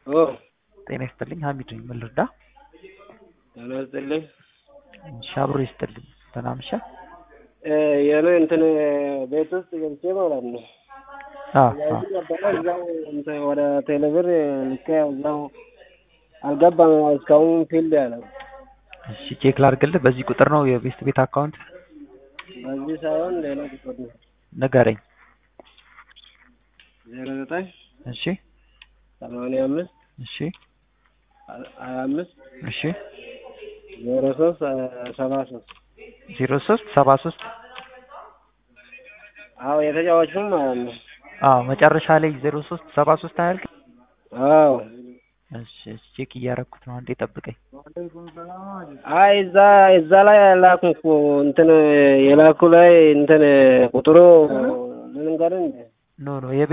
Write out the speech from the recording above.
ኦ ጤና ይስጥልኝ ሀሚድ ነኝ። ምን ልርዳ? ጤና ይስጥልኝ። እሺ አብሮ ይስጥልኝ። ደህና መሸህ? እ የኔ እንትን ቤት ውስጥ ገብቼ ማለት ነው አ አ ያዚህ ነበረ እዛው እንትን ወደ ቴሌብር ልኬ እዛው አልገባም እስካሁን ፊልድ ያለው እሺ ቼክ ላድርግልህ። በዚህ ቁጥር ነው የቤስት ቤት አካውንት? በዚህ ሳይሆን ሌላ ቁጥር ነው ንገረኝ። ዜሮ ዘጠኝ እሺ ሰማንያ አምስት እሺ ሀያ አምስት እሺ ዜሮ ሶስት ሰባ ሶስት ዜሮ ሶስት ሰባ ሶስት አዎ የተጫዋቹም ማለት ነው አዎ መጨረሻ ላይ ዜሮ ሶስት ሰባ ሶስት አያልቅ? አዎ እሺ እሺ ቼክ እያደረኩት ነው። አንዴ ጠብቀኝ። አይ እዛ እዛ ላይ ላኩ እኮ እንትን የላኩ ላይ እንትን ቁጥሩ ልንገርህ እንዴ ኖ ኖ